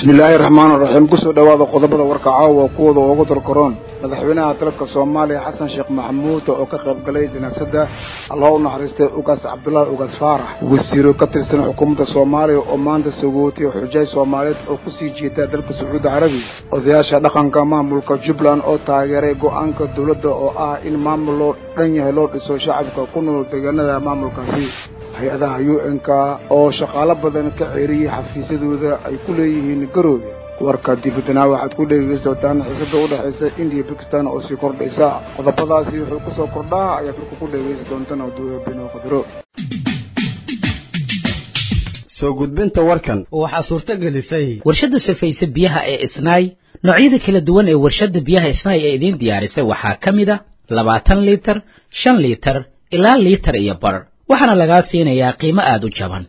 bismillaahi raxmaani raxiim kusoo dhowaada qodobada warka caawa kuwooda ugu dalkaroon madaxweynaha dalka soomaaliya xasan sheekh maxamuud oo ka qayb galay janaasada allah u naxariistay ugaas cabdullaahi ugaas faarax wasiiro ka tirsan xukuumadda soomaaliya oo maanta sagootay xujaay soomaaliyeed oo kusii jeeda dalka sacuudi carabiya odayaasha dhaqanka maamulka jubbaland oo taageeray go-aanka dowladda oo ah in maamul loo dhan yahay loo dhiso shacabka ku nool deegaanada maamulkaasi hay-adaha u n-k oo shaqaalo badan ka ceeriyey xafiisyadooda ay ku leeyihiin garoobe warka dibadana waxaad ku dhegeysa doontaan xiisada udhexaysa indiya bakistan oo sii kordhaysa qodobadaasi wuxuu kusoo kordhaa ayaad warka ku dhegeysa doontaan oduwebino qadro soo gudbinta warkan waxaa suurto gelisay warshadda safayse biyaha ee isnaay noocyada kala duwan ee warshadda biyaha isnaay ee idiin diyaarisay waxaa ka mid a labaatan liitar shan liitar ilaa liitar iyo bar waxaana lagaa siinayaa qiimo aada u jaban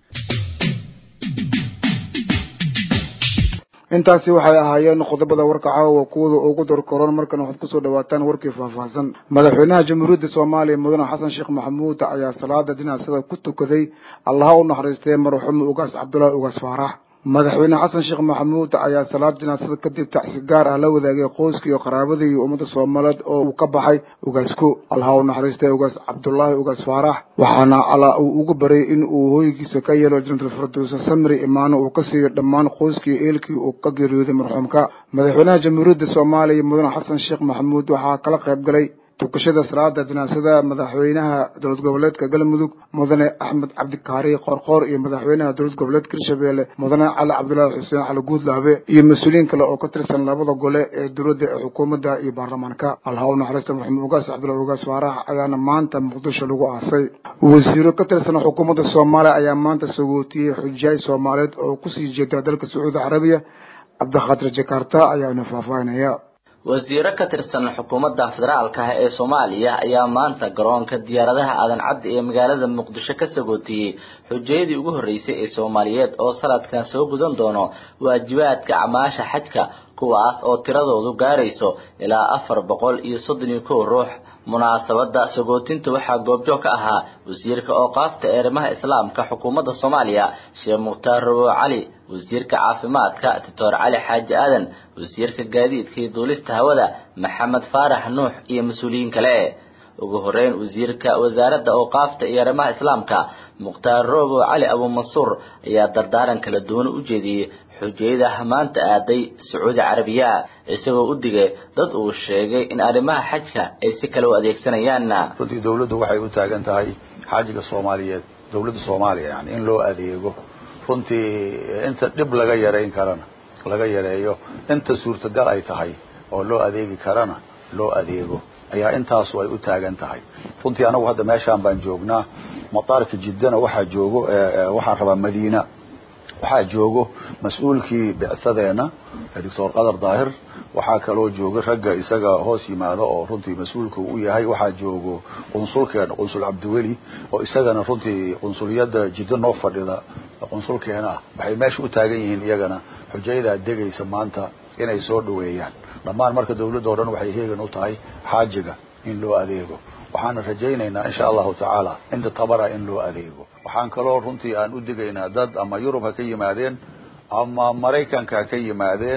intaasi waxay ahaayeen qodobada warka caawa kuwada ugu darkaroon markana waxaad kusoo dhawaataan warkii faahfaahsan madaxweynaha jamhuuriyadda soomaaliya mudane xasan sheekh maxamuud ayaa salaada jinaasada ku tukaday allaha u naxariistay marxuum ugaas cabdullaahi ugaas faarax madaxweyne xasan sheekh maxamuud ayaa salaad jinaasada kadib tacsi gaar ah la wadaagay qoyska iyo qaraabadii iyo ummadda soomaaliyeed oo uu ka baxay ugaasku allaha u naxariistay ugaas cabdullaahi ugaas faarax waxaana alla uu ugu baryay in uu hooygiisa ka yeelo janatulfirdowsa samri imaano uu ka siiyo dhammaan qoyskii eelkii uu ka geeriyooday marxuumka madaxweynaha jamhuuriyadda soomaaliya mudane xasan sheekh maxamuud waxaa kala qayb galay tukashada salaada janaasada madaxweynaha dowlad goboleedka galmudug mudane axmed cabdikaari qoorqoor iyo madaxweynaha dowlad goboleedka hirshabeelle mudane cali cabdullaahi xuseen cali guudlaabe iyo mas-uuliyiin kale oo ka tirsan labada gole ee dowladda ee xukuumadda iyo baarlamaanka allaha u naxariista marxuum ugaas cabdullahi ugaas faarax ayaana maanta muqdisho lagu aasay wasiiro ka tirsan xukuumadda soomaaliya ayaa maanta sagootiyey xujaay soomaaliyeed oo kusii jeeda dalka sacuudi carabiya cabdikhadir jakarta ayaa ina faahfaahinaya wasiiro ka tirsan xukuumadda federaalka ah ee soomaaliya ayaa maanta garoonka diyaaradaha aadan caddi ee magaalada muqdisho ka sagootiyey xujayadii ugu horreysay ee soomaaliyeed oo sanadkan soo gudan doono waajibaadka acmaasha xajka kuwaas oo tiradoodu gaarayso ilaa afar boqol iyo soddon iyo kow ruux munaasabada sagootinta waxaa goobjoog ka ahaa wasiirka ooqaafta ee arrimaha islaamka xukuumadda soomaaliya sheekh mukhtaar rabow cali wasiirka caafimaadka doctor cali xaaji aadan wasiirka gaadiidka iyo duulista hawada maxamed faarax nuux iyo mas-uuliyiin kale ugu horeyn wasiirka wasaaradda ooqaafta iyo arrimaha islaamka mukhtaar robow cali abuumansuur ayaa dardaaran kala duwan u jeediyey xujayada maanta aaday sacuudi carabiya isagoo u digay dad uu sheegay in arrimaha xajka ay si kale u adeegsanayaan runtii dawladdu waxay u taagan tahay xaajiga soomaaliyeed dawladda soomaaliya yani in loo adeego runtii inta dhib laga yarayn karana laga yareeyo inta suurtagal ay tahay oo loo adeegi karana loo adeego ayaa intaasu ay u taagan tahay runtii anagu hadda meeshaan baan joognaa mataarka jiddana waxaa joogo waxaan rabaa madiina waxaa joogo mas-uulkii bicsadeena doctor qadar daahir waxaa kaloo jooga ragga isaga hoos yimaado oo runtii mas-uulka u yahay waxaa joogo qunsulkeena qunsul cabdiweli oo isagana runtii qunsuliyadda jiddo noo fadhida qunsulkeena ah waxay meesha u taagan yihiin iyagana xujayadaa degaysa maanta inay soo dhaweeyaan dhammaan marka dawladda o dhan waxay heegan u tahay xaajiga in loo adeego waxaana rajaynaynaa insha allahu tacaala inta tabara in loo adeego waxaan kaloo runtii aan u digaynaa dad ama yurub ha ka yimaadeen ama maraykanka ha ka yimaadeen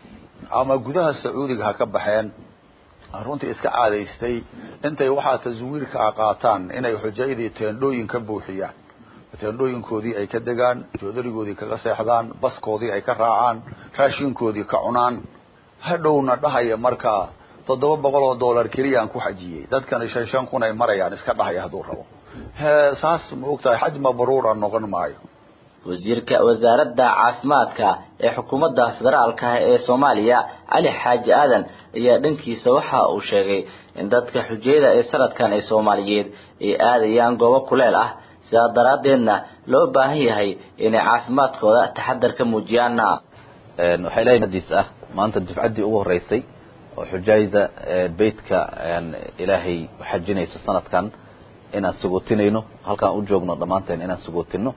ama gudaha sacuudiga ha ka baxeen runtii iska caadaystay intay waxaa taswiirka a qaataan inay xujayadii teendhooyin ka buuxiyaan teendhooyinkoodii ay ka degaan joodarigoodii kaga seexdaan baskoodii ay ka raacaan raashinkoodii ka cunaan hadhowna dhahaya markaa toddoba boqol oo dollar keliyaan ku xajiyey dadkana shan shan kun ay marayaan iska dhahaya hadduu rabo he saas ma ogtahay xaj mabruura noqon maayo wasiirka wasaaradda caafimaadka ee xukuumadda federaalka ah ee soomaaliya cali xaaji aadan ayaa dhankiisa waxa uu sheegay in dadka xujayada ee sanadkan ee soomaaliyeed ay aadayaan goobo kuleel ah sidaa daraaddeedna loo baahan yahay inay caafimaadkooda taxadar ka muujiyaan waxay leeyihin hadiis ah maanta dufcaddii ugu horreysay oo xujaayda beytka ilaahay xajinayso sanadkan inaan sagootinayno halkaan u joogno dhammaanteen inaan sagootino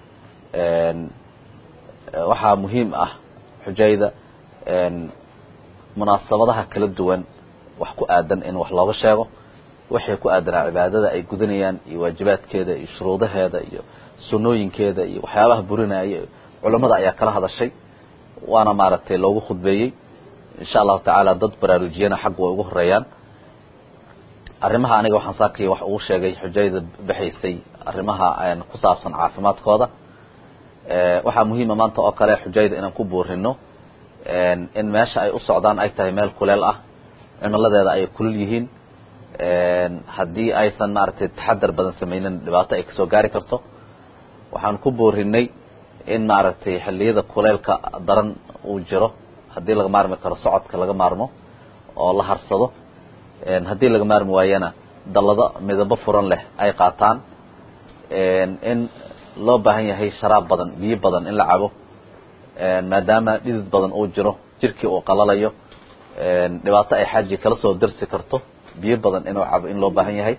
waxaa muhiim ah xujaayda munaasabadaha kala duwan wax ku aadan in wax looga sheego waxay ku aadanaa cibaadada ay gudanayaan iyo waajibaadkeeda iyo shuruudaheeda iyo sunnooyinkeeda iyo waxyaabaha burinaya culammada ayaa kala hadashay waana maaragtay loogu khudbeeyey insha allahu tacaala dad baraarujiyana xagga way ugu horeeyaan arrimaha aniga waxaan saakay wax ugu sheegay xujayda baxaysay arrimaha ku saabsan caafimaadkooda waxaa muhiima maanta oo kale xujayda inaan ku buurino in meesha ay u socdaan ay tahay meel kuleel ah cimiladeeda ay kulul yihiin haddii aysan maaragtay taxadar badan sameynin dhibaato ay kasoo gaari karto waxaan ku boorinay in maaragtay xilliyada kuleelka daran uu jiro haddii laga maarmi karo socodka laga maarmo oo la harsado haddii laga maarmi waayana dallado midabo furan leh ay qaataan in loo baahan yahay sharaab badan biyo badan in la cabo maadaama dhidid badan uu jiro jirkii uu qalalayo dhibaato ay xaaji kala soo darsi karto biyo badan inuu cabo in loo baahan yahay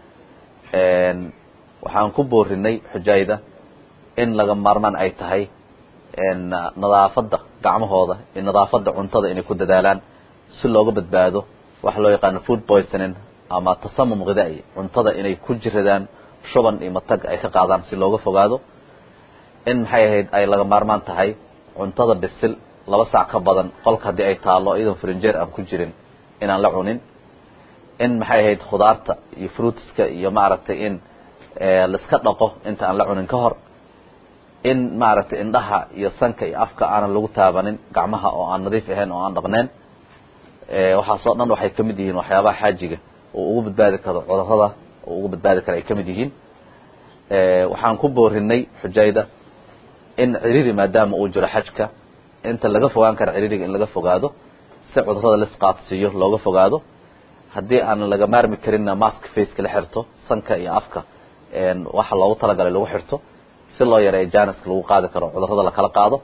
waxaan ku boorinay xujayda in laga maarmaan ay tahay nadaafadda gacmahooda iyo nadaafadda cuntada inay ku dadaalaan si looga badbaado waxa loo yaqaano food poisoning ama tasamum ghidaai cuntada inay ku jiradaan shuban iyo matag ay ka qaadaan si looga fogaado in maxay ahayd ay laga maarmaan tahay cuntada bisil laba saac ka badan qolka haddii ay taalo iyadoon frinjeer aan ku jirin inaan la cunin in maxay ahayd khudaarta iyo fruitska iyo maaragtay in laiska dhaqo inta aan la cunin ka hor in maaragtay indhaha iyo sanka iyo afka aanan lagu taabanin gacmaha oo aan nadiif ahayn oo aan dhaqneen waxaasoo dhan waxay ka mid yihiin waxyaabaha xaajiga oo ugu badbaadi karo cudurada oo ugu badbaadi kara ay ka mid yihiin waxaan ku boorinay xujayda in ciriri maadaama uu jiro xajka inta laga fogaan kara ciririga in laga fogaado si cudurada lisqaadsiiyo looga fogaado haddii aan laga maarmi karinna mask faceka la xirto sanka iyo afka waxa loogu talagalay lagu xirto si loo yareeyo janiska lagu qaadi karo cudurada lakala qaado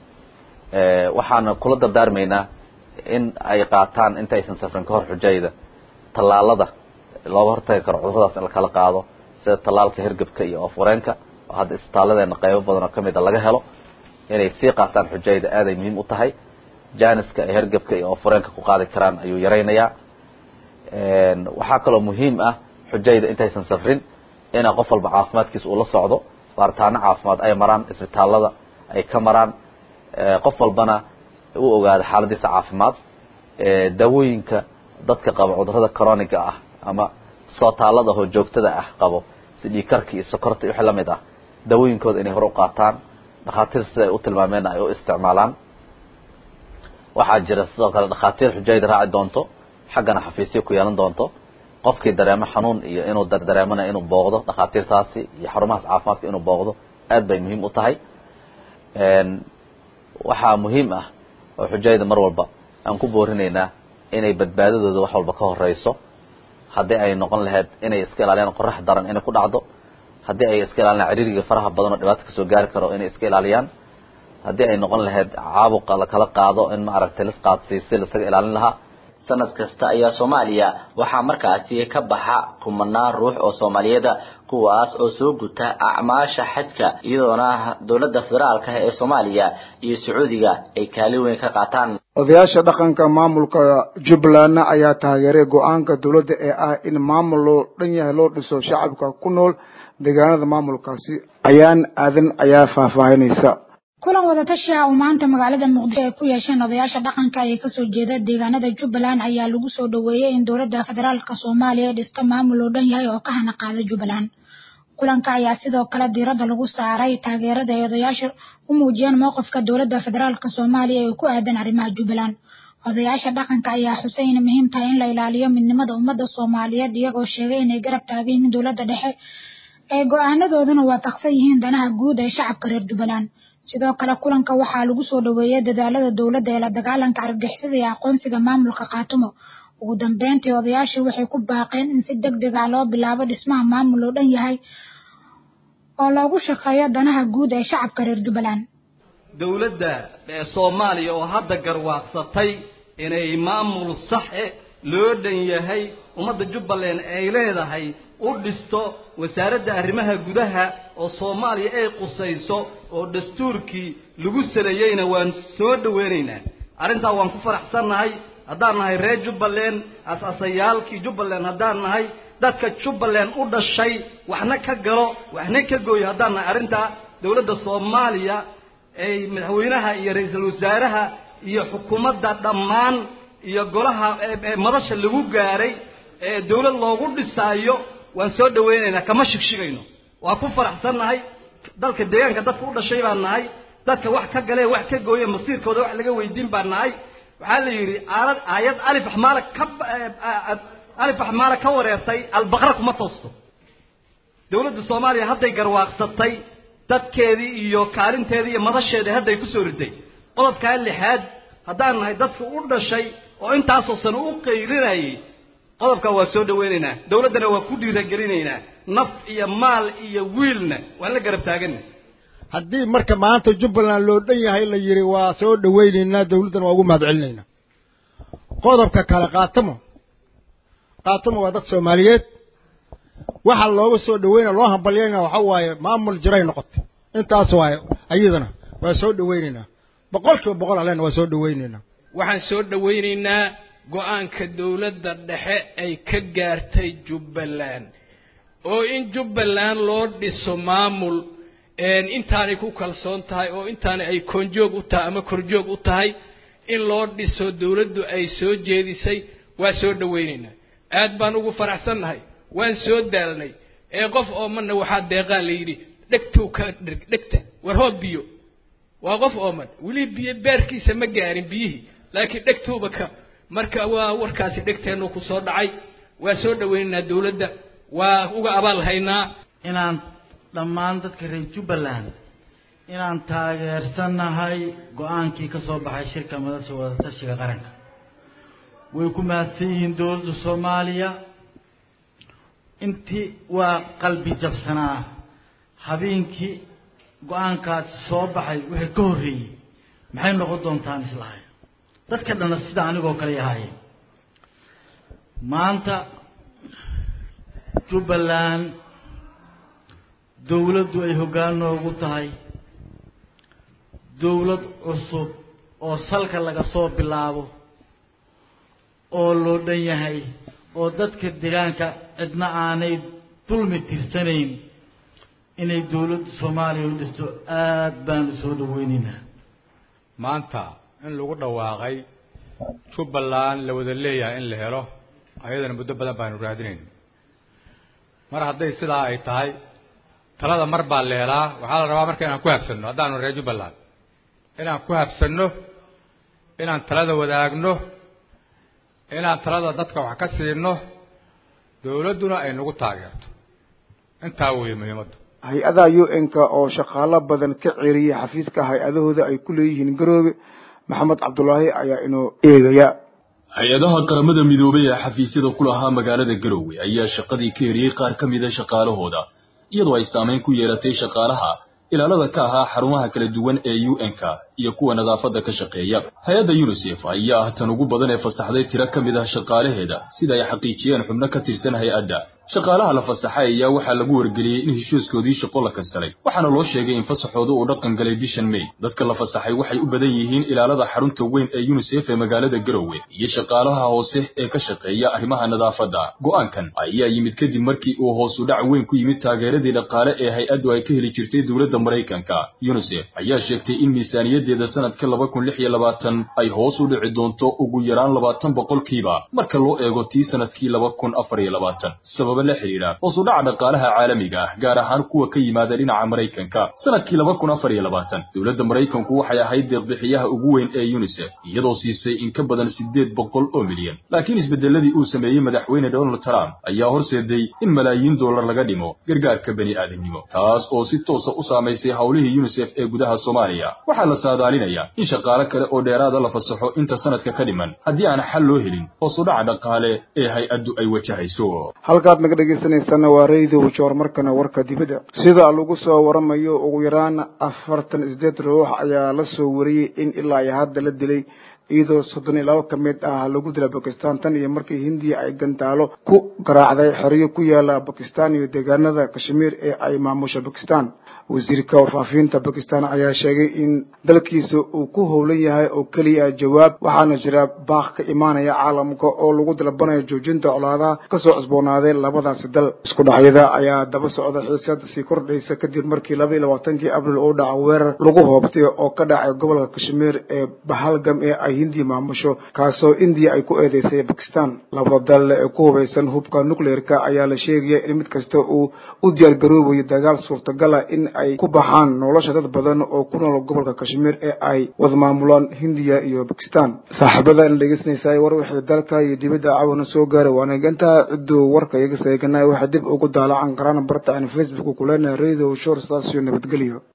waxaana kula dardaarmaynaa in ay qaataan intaysan safrin ka hor xujayda tallaalada looga hortagi karo cuduradaas in lakala qaado sida tallaalka hergebka iyo oofwareenka oo hadda isbitaaladeena qaybo badan oo kamid a laga helo inay sii qaataan xujayda aaday muhiim u tahay janiska ay hergebka iyo oofwareenka ku qaadi karaan ayuu yaraynayaa waxaa kaloo muhiim ah xujayda intaysan safrin ina qof walba caafimaadkiisa uu la socdo baaritaano caafimaad ay maraan isbitaalada ay ka maraan qof walbana u ogaado xaaladiisa caafimaad daawooyinka dadka qaba cudurada coroniga ah ama sootaalada oo joogtada ah qabo si dhiikarka iyo sokorta iyo wixii lamid ah daawooyinkooda inay hore u qaataan dhakhaatiir sida ay u tilmaameenna ay u isticmaalaan waxaa jira sidoo kale dhakhaatiir xujayda raaci doonto xaggana xafiisyo ku yeelan doonto qofkii dareemo xanuun iyo inuu dareemana inuu booqdo dhakhaatiirtaasi iyo xarumahaas caafimaadka inuu booqdo aad bay muhiim u tahay waxaa muhiim ah oo xujayda mar walba aan ku boorinaynaa inay badbaadadooda wax walba ka horeyso haddii ay noqon lahayd inay iska ilaaliyaan qorax daran inay ku dhacdo haddii ay iska ilaaliyaan ciriiriga faraha badan oo dhibaato kasoo gaari karo inay iska ilaaliyaan haddii ay noqon lahayd caabuqa lakala qaado in maaragtay lisqaadsiisi laisaga ilaalin lahaa sanad kasta ayaa soomaaliya waxaa markaasi ka baxa kumanaan ruux oo soomaaliyeeda kuwaas oo soo guta acmaasha xajka iyadoona dowladda federaalka ee soomaaliya iyo sacuudiga ay kaalin weyn ka qaataan odayaasha dhaqanka maamulka jubbaland ayaa taageeray go-aanka dowladda ee ah in maamul loo dhan yahay loo dhiso shacabka ku nool deegaanada maamulkaasi ayaan aadan ayaa faahfaahinaysa kulan wadatashi ah oo maanta magaalada muqdisho ay ku yeesheen odayaasha dhaqanka ee kasoo jeeda deegaanada jubbaland ayaa lagu soo dhaweeyey in dowladda federaalka soomaaliya dhista maamul oo dhan yahay oo ka hana qaada jubbaland kulanka ayaa sidoo kale diiradda lagu saaray taageerada ay odayaasha u muujiyeen mowqifka dowladda federaalka soomaaliya ee ku aadan arrimaha jubbaland odayaasha dhaqanka ayaa xusay inay muhiim tahay in la ilaaliyo midnimada ummadda soomaaliyeed iyagoo sheegay inay garab taagan yihiin dowladda dhexe ee go-aanadooduna waafaqsan yihiin danaha guud ee shacabka reer jubbaland sidoo kale kulanka waxaa lagu soo dhaweeyey dadaalada dowladda ee la dagaalanka argagixisada iyo aqoonsiga maamulka khaatumo ugu dambeyntii odayaashu waxay ku baaqeen in si deg deg ah loo bilaabo dhismaha maamul oo dhan yahay oo loogu shaqeeyo danaha guud ee shacabka reer jubbaland dowladda ee soomaaliya oo hadda garwaaqsatay inay maamul sax e loo dhan yahay ummadda jubbaland ay leedahay u dhisto wasaaradda arrimaha gudaha oo soomaaliya ay qusayso oo dastuurkii lagu saleeyeyna waan soo dhaweynaynaa arrintaa waan ku faraxsannahay haddaan nahay reer jubbaland as-asayaalkii jubbaland haddaan nahay dadka jubbaland u dhashay waxna ka galo waxna ka gooyo haddaan nahay arrintaa dowladda soomaaliya ay madaxweynaha iyo ra-iisul wasaaraha iyo xukuumadda dhammaan iyo golaha madasha lagu gaaray ee dawlad loogu dhisaayo waan soo dhawaynaynaa kama shigshigayno waa ku faraxsannahay dalka deegaanka dadka u dhashay baan nahay dadka wax ka galee wax ka gooye masiirkooda wax laga weydiin baan nahay waxaa la yidhi aalad aayad alif axmaala ka alif axmaala ka wareertay albaqra kuma toosto dawladda soomaaliya hadday garwaaqsatay dadkeedii iyo kaalinteedii iyo madasheedii hadday kusoo riday qodobkaa lixaad haddaan nahay dadka u dhashay oo intaasoo sano u qaylinayay qodobkaa waa soo dhawaynaynaa dawladdana waa ku dhiiragelinaynaa naf iyo maal iyo wiilna waan la garab taagana haddii marka maanta jubbaland loo dhan yahay la yidhi waa soo dhawaynaynaa dawladdana waa ugu mahad celinaynaa qodobka kale kaatamo kaatamo waa dad soomaaliyeed waxa looga soo dhaweynaya loo hambalyayna waxa waaye maamul jiray noqotay intaas waaye ayadana waa soo dhawaynaynaa boqol kiiba boqol alena waa soo dhawaynaynaa waxaan soo dhawaynaynaa go-aanka dawladda dhexe ay ka gaartay jubbaland oo in jubbaland loo dhiso maamul intaanay ku kalsoon tahay oo intaana ay koonjoog u tahay ama korjoog u tahay in loo dhiso dawladdu ay soo jeedisay waa soo dhawaynaynaa aad baan ugu faraxsannahay waan soo daalnay ee qof oomanna waxaa deeqaa la yidhi dhegtow ka dhig dhegta war hoo biyo waa qof ooman weli biyo beerkiisa ma gaarin biyihii laakiin dhegtowba ka marka waa warkaasi dhegteennu ku soo dhacay waa soo dhawaynaynaa dawladda waa uga abaal haynaa inaan dhammaan dadka reer jubbaland inaan taageersannahay go-aankii ka soo baxay shirka madasha wadatashiga qaranka way ku mahadsan yihiin dawladda soomaaliya intii waa qalbi jabsanaa habeenkii go-aankaasi soo baxay wixii ka horreeyey maxay noqon doontaan islahay dadka dhanna sida anigoo kale yahaayeen maanta jubbaland dawladdu ay hoggaan noogu tahay dawlad cusub oo salka laga soo bilaabo oo loo dhan yahay oo dadka deegaanka cidna aanay dulmi tirsanayn inay dawladda soomaaliya u dhisto aad baanu soo dhaweynaynaa maanta in lagu dhawaaqay jubbaland la wada leeyahay in la helo ayadana muddo badan baanu raadinayn mar hadday sidaa ay tahay talada mar baa la helaa waxaa la rabaa marka inaan ku habsanno haddaanu reer jubbaland inaan ku habsanno inaan talada wadaagno inaan talada dadka wax ka siino dawladduna ay nagu taageerto intaa weeye muhiimaddu hay-adaha u n-ka oo shaqaalo badan ka ceeriyay xafiiska hay-adahooda ay ku leeyihiin garoobe maxamed cabdulaahi ayaa inoo eegaya hay-adaha qaramada midoobay ee xafiisyada ku lahaa magaalada garowe ayaa shaqadii ka eriyey qaar ka mida shaqaalahooda iyadoo ay saamayn ku yeelatay shaqaalaha ilaalada ka ahaa xarumaha kala duwan ee u n-ka iyo kuwa nadaafadda ka shaqeeya hay-adda unisef ayaa ah tan ugu badan ee fasaxday tiro ka mid ah shaqaalaheeda sida ay xaqiijiyeen xubno ka tirsan hay-adda shaqaalaha la fasaxay ayaa waxaa lagu wargeliyey in heshiiskoodii shaqo la kansalay waxaana loo sheegay in fasaxooda uu dhaqan galay bishan may dadka la fasaxay waxay u badan yihiin ilaalada xarunta weyn ee unisef ee magaalada garowe iyo shaqaalaha hoose ee ka shaqeeya arrimaha nadaafadda go'aankan ayaa yimid kadib markii uu hoosu dhac weyn ku yimid taageeradii dhaqaale ee hay-addu ay ka heli jirtay dowladda maraykanka unisef ayaa sheegtay in miisaaniyadeeda sanadka laba kun lix iyo labaatan ay hoos u dhici doonto ugu yaraan labaatan boqolkiiba marka loo eego tii sanadkii laba kun afar iyo labaatan la xidhiidha hoos u dhaca dhaqaalaha caalamiga ah gaar ahaan kuwa ka yimaada dhinaca maraykanka sanadkii laba kun afar iyo labaatan dowladda maraykanku waxay ahayd deeqbixiyaha ugu weyn ee unisef iyadoo siisay in ka badan siddeed boqol oo milyan laakiin isbeddeladii uu sameeyey madaxweyne donald trump ayaa horseeday in malaayiin dollar laga dhimo gargaarka bani aadamnimo taas oo si toosa u saamaysay howlihii unisef ee gudaha soomaaliya waxaa la saadaalinayaa in shaqaale kale oo dheeraada la fasaxo inta sanadka ka dhiman haddii aan xal loo helin hoos u dhaca dhaqaale ee hay-addu ay wajahayso naga dhegeysaneysana waa radio joor markana warka dibadda sida lagu soo waramayo ugu yaraan afartan isdeed ruux ayaa la soo wariyey in ilaa iyo hadda la dilay iyadoo soddon iyo laba ka mid ah lagu dila bakistan tan iyo markii hindiya ay gantaalo ku garaacday xeryo ku yaala bakistan iyo deegaanada kashmiir ee ay maamusha bakistan wasiirka warfaafinta bakistan ayaa sheegay in dalkiisa uu ku howlan yahay oo keliya jawaab waxaana jira baaq ka imaanaya caalamka oo lagu dalbanayo joojinta colaadaha kasoo cusboonaaday labadaasi dal isku dhacyada ayaa daba socda xiisad sii kordhaysa kadib markii laba iyo labaatankii abril uu dhaca weerar lagu hoobtay oo ka dhacay gobolka kashmiir ee bahalgam ee ay hindiya maamusho kaasoo indiya ay ku eedeysay bakistan labada dal ee ku hubaysan hubka nucleerka ayaa la sheegaya in mid kasta uu u diyaargaroobayo dagaal suurtagala in ay ku baxaan nolosha dad badan oo ku nool gobolka kashmiir ee ay wada maamulaan hindiya iyo bakistan saaxiibada in dhegeysanaysaa war wixii dalka iyo dibadda cawana soo gaaray waana intaa cidduu warka iga seeganay waxay dib ugu daalacan karaan barta aan facebook kuleenahay radio short station nabadgelyo